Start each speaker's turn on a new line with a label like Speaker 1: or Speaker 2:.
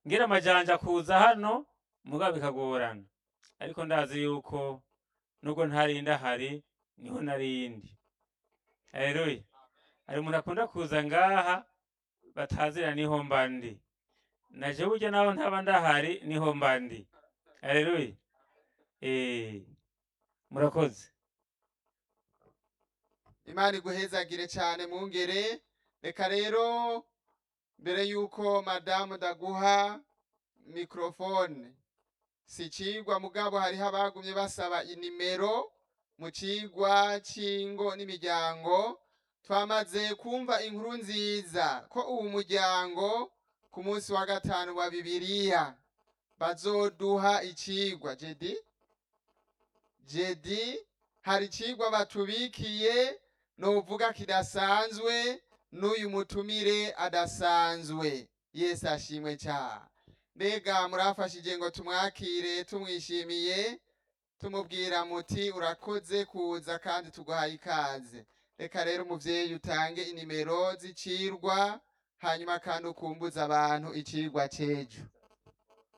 Speaker 1: ngira amajanja kuza hano mugabo bikagorana ariko ndazi yuko nubwo ntarinda ahari niho narindi haleluya hari umuntu akunda kuza ngaha batazira niho mba ndi naje burya naho ntaba ndahari niho mba ndi haleluya eh murakoze
Speaker 2: imana iguhezagire cyane mungere reka rero mbere yuko madamu ndaguha mikorofone si cigwa mugabo hariho abagumye basaba inimero mu cigwa c'ingo n'imiryango twamaze kumva inkuru nziza ko uwu muryango ku munsi wa gatanu wa bibiliya bazoduha icigwa jedi jedi hari icigwa batubikiye novuga kidasanzwe n'uyu mutumire adasanzwe yesu ashimwe cyane mbega murafashije ngo tumwakire tumwishimiye tumubwira muti urakoze kuza kandi tuguhaye ikaze reka rero umuvyeyi utange inimero z'icirwa hanyuma kandi ukumbuza abantu icirwa c'ejo